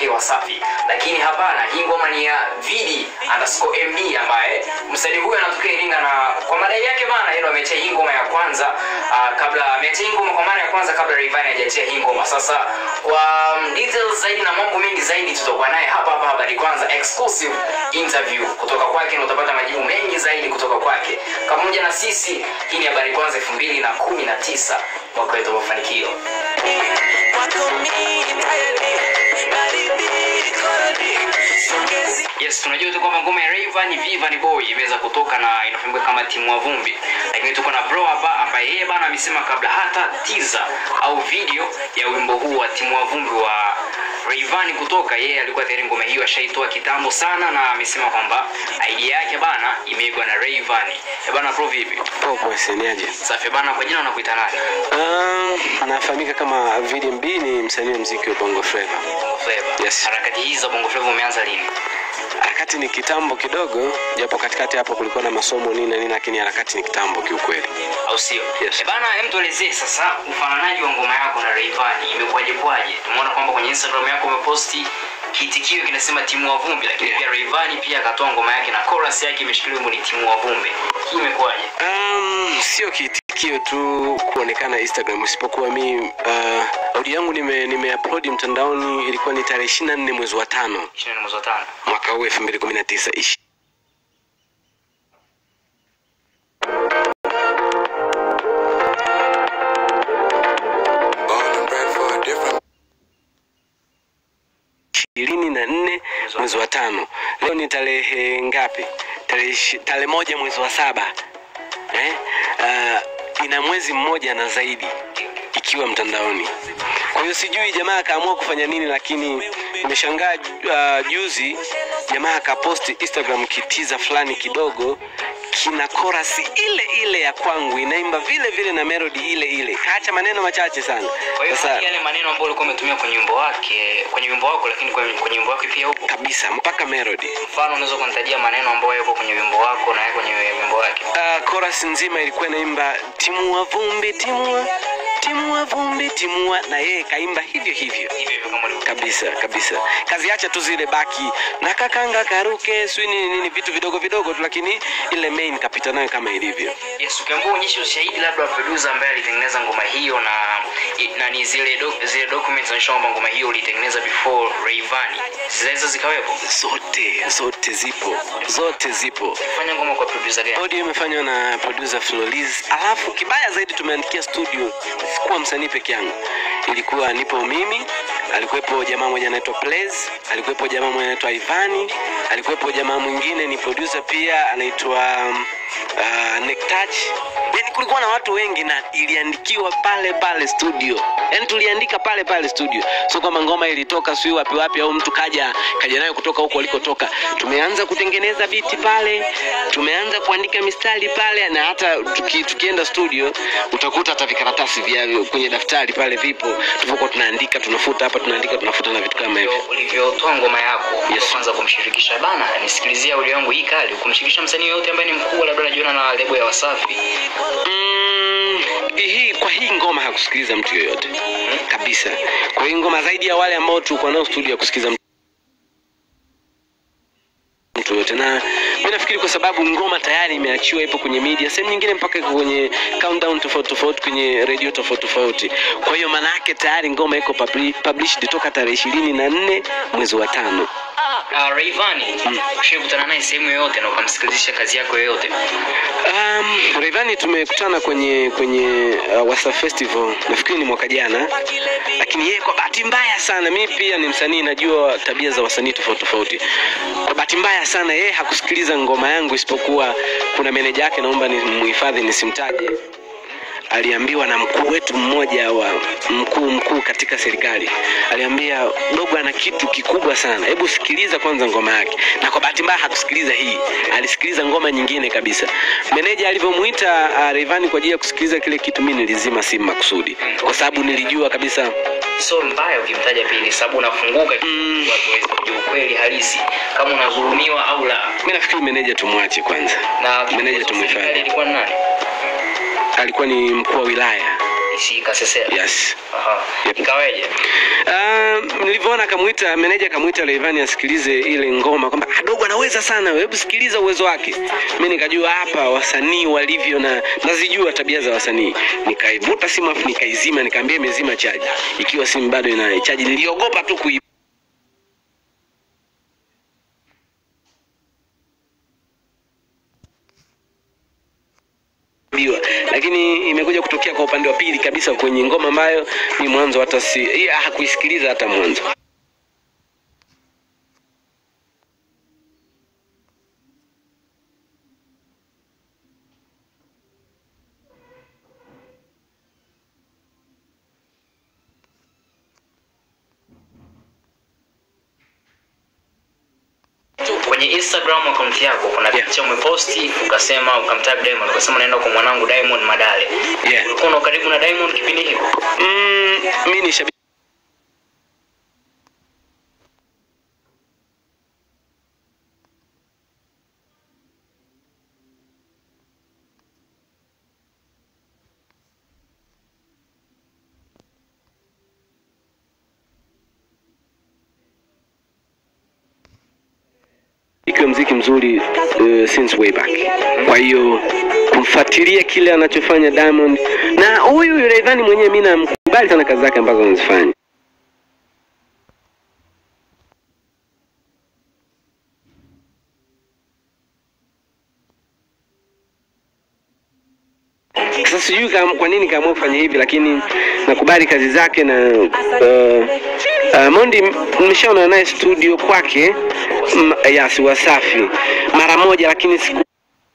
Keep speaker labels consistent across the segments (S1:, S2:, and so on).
S1: okay Wasafi, lakini hapana, hii ngoma ni ya Vidi underscore MD ambaye msanii huyu anatokea Iringa, na kwa madai yake bana, yeye ndo ameachia hii ngoma ya kwanza uh, kabla ameachia hii ngoma kwa mara ya kwanza kabla Rayvanny hajaachia hii ngoma. Sasa kwa um, details zaidi na mambo mengi zaidi tutakuwa naye hapa hapa habari kwanza exclusive interview kutoka kwake, na utapata majibu mengi zaidi kutoka kwake pamoja na sisi. Hii ni habari kwanza 2019 mwaka wetu wa mafanikio. Yes, tunajua tu kwamba ngoma ya Rayvanny Vivian Boy imeweza kutoka na inafahamika kama timu wa vumbi, lakini tuko na bro hapa ambaye yeye bana amesema kabla hata teaser au video ya wimbo huu wa timu wa vumbi wa Rayvanny kutoka, yeye alikuwa tayari ngoma hiyo ashaitoa kitambo sana, na amesema kwamba idea yake bana imeigwa na Rayvanny. Eh bana, bro vipi?
S2: Popo seniaje?
S1: Safi bana, kwa jina unakuita nani?
S2: Um, nafahamika kama VDMB ni msanii wa muziki wa Bongo Flava.
S1: Bongo Flava.
S2: Yes.
S1: Harakati hizi za Bongo Flava umeanza lini?
S2: Harakati ni kitambo kidogo, japo katikati hapo kulikuwa na masomo nini na nini, lakini harakati ni kitambo kiukweli.
S1: au sio?
S2: Yes.
S1: Eh bana, hem tuelezee sasa ufananaji wa ngoma yako na Rayvanny imekuwaje kwaje? Tumeona kwamba kwenye Instagram yako umeposti kiitikio kinasema timu wa vumbi, lakini
S2: Yeah.
S1: pia Rayvanny pia akatoa ngoma yake na chorus yake imeshikilia wimbo ni timu wa vumbi. Hii imekuwaje?
S2: Um, sio kiitikio tu kuonekana Instagram, isipokuwa mi uh, audio yangu nime, nime upload mtandaoni ilikuwa ni tarehe 24 mwezi wa tano
S1: 20 mwezi wa tano.
S2: mwaka huu 2019 ishi
S3: Born and bred for a different
S2: ishirini na nne mwezi wa tano. Leo ni tarehe ngapi? Tarehe ishi- tarehe moja mwezi wa saba eh? Uh, ina mwezi mmoja na zaidi ikiwa mtandaoni. Kwa hiyo sijui jamaa akaamua kufanya nini, lakini nimeshangaa uh, juzi jamaa akaposti Instagram kitiza fulani kidogo kina chorus ile ile ya kwangu inaimba vile vile na melody ile ile, kaacha maneno machache sana.
S1: Kwa hiyo
S2: Sasa
S1: yale maneno ambayo ulikuwa umetumia kwenye wimbo wake, kwenye wimbo wako, lakini kwenye, kwenye wimbo wake pia upo.
S2: kabisa mpaka melody
S1: Mfano unaweza kunitajia maneno ambayo yako kwenye wimbo wako na yako kwenye wimbo wake.
S2: uh, chorus nzima ilikuwa inaimba timua vumbi timua timua vumbi timua, na yeye kaimba hivyo hivyo
S1: Hivyo hivyo kama ulivyo.
S2: kabisa kabisa. Kaziacha tu zile baki na kakanga karuke swi nini nini, vitu vidogo vidogo tu, lakini ile main kapita nayo kama ilivyo.
S1: Yes, ukiambiwa uonyeshe ushahidi labda wa producer ambaye alitengeneza ngoma hiyo na na ni zile do, zile documents zinaonyesha kwamba ngoma hiyo ulitengeneza before Rayvanny. Zinaweza zikawepo.
S2: Zote zote zipo, zote zipo.
S1: Fanya ngoma kwa producer gani?
S2: Audio imefanywa na producer Floriz, alafu kibaya zaidi tumeandikia studio. Sikuwa msanii peke yangu, ilikuwa nipo mimi, alikuwepo jamaa mmoja anaitwa Blaze, alikuwepo jamaa mmoja anaitwa Ivani, alikuwepo jamaa mwingine ni producer pia anaitwa um, uh, Nektach. Yani kulikuwa na watu wengi na iliandikiwa pale pale studio, yani tuliandika pale pale studio, sio kwamba ngoma ilitoka sio wapi wapi au mtu kaja kaja nayo kutoka huko alikotoka. Tumeanza kutengeneza biti pale, tumeanza kuandika mistari pale, na hata tuki, tukienda studio utakuta hata vikaratasi vya kwenye daftari pale vipo, tulipokuwa tunaandika tunafuta hapa tunaandika tunafuta na vitu kama hivyo.
S1: ulivyotoa ngoma yako
S2: Yes.
S1: yes. kwanza kumshirikisha bana nisikilizia audio yangu hii kali kumshirikisha msanii yoyote ambaye ni mkuu labda anajiona na lebo ya Wasafi
S2: Mm, hii kwa hii ngoma hakusikiliza mtu yoyote kabisa. Kwa hii ngoma zaidi ya wale ambao tulikuwa nao studio ya kusikiliza mtu mtu yote, na mi nafikiri kwa sababu ngoma tayari imeachiwa, ipo kwenye media sehemu nyingine, mpaka iko kwenye countdown tofauti tofauti kwenye redio tofauti tofauti. Kwa hiyo maana yake tayari ngoma iko publi- published toka tarehe ishirini na nne mwezi wa tano.
S1: uh, Rayvanny ushakutana naye sehemu yoyote na ukamsikilizisha kazi yako yoyote
S2: Um, Rayvanny tumekutana kwenye kwenye uh, Wasa Festival nafikiri ni mwaka jana, lakini yeye kwa bahati mbaya sana, mimi pia ni msanii, najua tabia za wasanii tofauti tofauti. Kwa bahati mbaya sana, yeye hakusikiliza ngoma yangu, isipokuwa kuna meneja yake, naomba ni muhifadhi nisimtaje, aliambiwa na mkuu wetu mmoja wa mkuu mkuu katika serikali, aliambia dogo ana kitu kikubwa sana, hebu sikiliza kwanza ngoma yake. Na kwa bahati mbaya hakusikiliza hii, alisikiliza ngoma nyingine kabisa. Meneja alivyomuita uh, Rayvanny kwa ajili ya kusikiliza kile kitu, mimi nilizima simu makusudi, kwa sababu nilijua kabisa
S1: so mbaya ukimtaja pili sababu unafunguka
S2: Mm.
S1: watu waweze kujua ukweli halisi kama unadhulumiwa au la
S2: mimi nafikiri meneja tumwache kwanza.
S1: na
S2: Meneja
S1: kiongozi wa
S2: tumhifadhi.
S1: serikali ilikuwa ni nani
S2: Alikuwa ni mkuu wa wilaya
S1: Ishika Sesela.
S2: yes
S1: Aha. Ikaweje?
S2: Uh, nilivyoona akamwita meneja akamwita Rayvanny asikilize ile ngoma kwamba adogo anaweza sana, hebu sikiliza uwezo wake. Mimi nikajua hapa wasanii walivyo na nazijua tabia za wasanii. Nikaivuta simu afu nikaizima, nikaambia imezima chaji, ikiwa simu bado ina chaji. Niliogopa tu kui kuibiwa. lakini imekuja kutokea kwa upande wa pili kabisa kwenye ngoma ambayo ni mwanzo hata si hii hakuisikiliza hata mwanzo
S1: Kwenye Instagram account yako kuna
S2: Yeah.
S1: picha umeposti ukasema ukamtag Diamond ukasema naenda kwa mwanangu Diamond Madale.
S2: Yeah.
S1: Ulikuwa una karibu na Diamond kipindi hicho?
S2: mm, mi ni shabiki ikiwa mziki mzuri uh, since way back. Kwa hiyo kumfuatilia kile anachofanya Diamond na huyu Rayvanny mwenyewe, mimi namkubali sana kazi zake ambazo anazifanya. Sasa sijui kama- kwa nini kaamua kufanya hivi, lakini nakubali kazi zake na uh, uh, Mondi nimeshaona naye studio kwake m- yes, Wasafi mara moja, lakini siku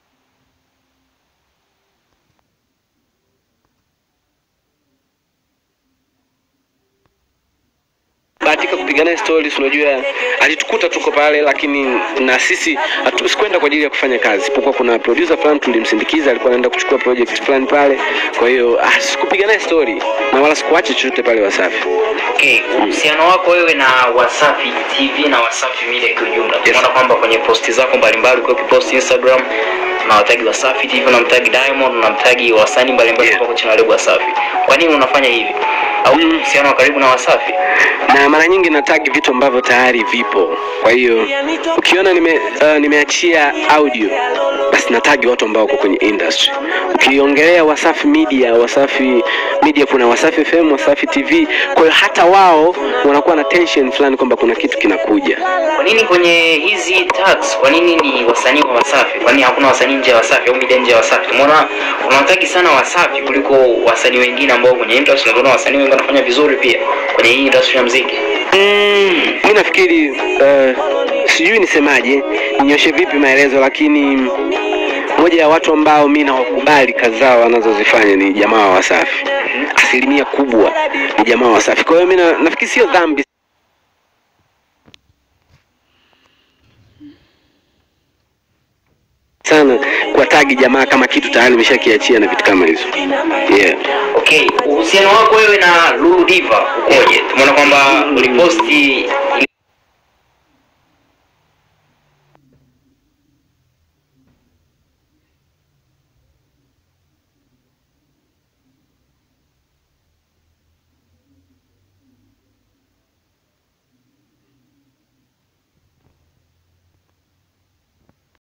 S2: bahatika kupiga naye stories. Unajua, alitukuta tuko pale, lakini na sisi hatu- sikwenda kwa ajili ya kufanya kazi, isipokuwa kuna producer fulani tulimsindikiza, alikuwa anaenda kuchukua project fulani pale. Kwa hiyo ah, sikupiga naye story na wala sikuacha chochote pale Wasafi.
S1: Okay, uhusiano wako wewe na Wasafi TV na Wasafi Media kwa ujumla.
S2: Yes.
S1: Tunaona kwamba kwenye posti zako mbalimbali ukiwa ukipost Instagram unawatagi Wasafi TV, unamtagi Diamond, unamtagi wasanii mbalimbali
S2: Yeah.
S1: kutoka chini ya lebo Wasafi. Kwa nini unafanya hivi? Au
S2: Mm.
S1: uhusiano wa karibu na Wasafi?
S2: na mara nyingi natagi vitu ambavyo tayari vipo. Kwa hiyo ukiona nime, uh, nimeachia audio basi natagi watu ambao wako kwenye industry. Ukiongelea Wasafi Media, Wasafi Media kuna Wasafi FM, Wasafi TV. Kwa hiyo hata wao wanakuwa na tension fulani kwamba kuna kitu kinakuja.
S1: Kwa nini kwenye hizi tags, kwa nini ni wasanii wa Wasafi? Kwa nini hakuna wasanii nje ya Wasafi au media nje ya Wasafi? Umeona unawatagi sana Wasafi kuliko wasanii wengine ambao kwenye industry unaona wasanii wengi wanafanya vizuri pia kwenye hii industry ya muziki.
S2: Mm, mi nafikiri uh, sijui nisemaje, ninyoshe vipi maelezo, lakini moja ya watu ambao mi nawakubali kazi zao wanazozifanya ni jamaa wa Wasafi. Asilimia kubwa ni jamaa wa Wasafi. Kwa hiyo mi na- nafikiri sio dhambi sana kwa tagi jamaa kama kitu tayari imeshakiachia na vitu kama hizo yeah.
S1: Okay, uhusiano wako wewe na Lulu Diva ukoje? Tumeona kwamba uliposti